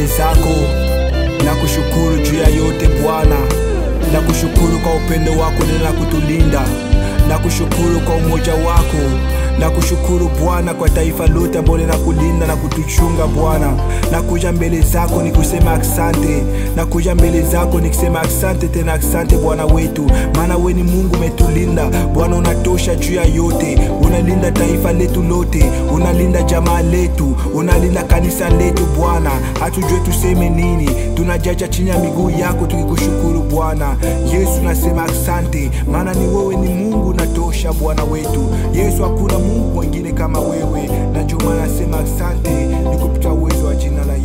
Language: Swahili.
zako na kushukuru juu ya yote Bwana, na kushukuru kwa upendo wako na kutulinda, na kushukuru kwa umoja wako na kushukuru Bwana kwa taifa lote ambalo na kulinda na kutuchunga Bwana. Na kuja mbele zako ni kusema asante, na kuja mbele zako ni kusema asante tena asante Bwana wetu, maana we ni Mungu umetulinda Bwana, unatosha juu ya yote, unalinda taifa letu lote, unalinda jamaa letu, unalinda kanisa letu Bwana, hatujue tuseme nini, tunajaja chini ya miguu yako tukikushukuru Bwana Yesu. Nasema asante, maana ni wewe ni Mungu unatosha Bwana wetu Yesu, hakuna Mungu mwingine kama wewe, na ndio maana nasema asante, ni kupitia uwezo wa jina la